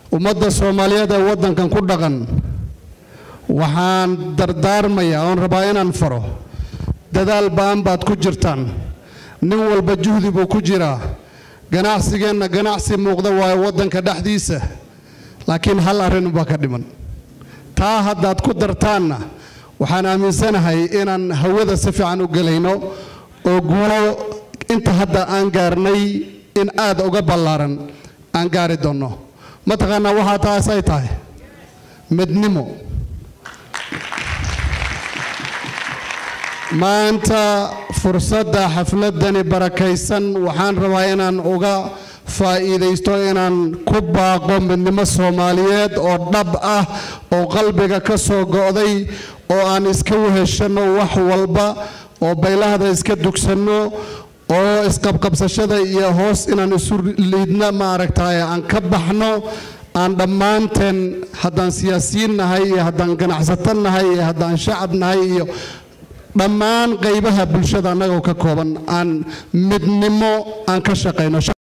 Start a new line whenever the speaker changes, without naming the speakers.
ummadda soomaaliyeed ee waddankan ku dhaqan waxaan dardaarmayaa oon rabaa inaan faro dadaal ba'an baad ku jirtaan nin walba juhdi buu ku jiraa ganacsigeenna ganacsi muuqda waayo waddanka dhexdiisa laakiin hal arrinubaa ka dhiman taa haddaad ku dartaanna waxaan aaminsanahay inaan hawada si fiican u gelayno oo guulo inta hadda aan gaarnay in aad uga ballaaran aan gaari doonno mataqaanaa waxaa taas ay tahay midnimo maanta fursadda xafladani barakaysan waxaan rabaa inaan uga faa'iidaysto inaan ku baaqo midnimo soomaaliyeed oo dhab ah oo qalbiga ka soo go'day oo aan iska weheshanno wax walba oo baylahda iska dugsanno oo isqabqabsashada iyo hoos inaan isu liidna maaragtay aan ka baxno aan dhammaanteen haddaan siyaasiyiin nahay iyo haddaan ganacsato nahay iyo haddaan shacab nahay iyo dhammaan qaybaha bulshada annagoo ka kooban aan midnimo aan ka shaqayno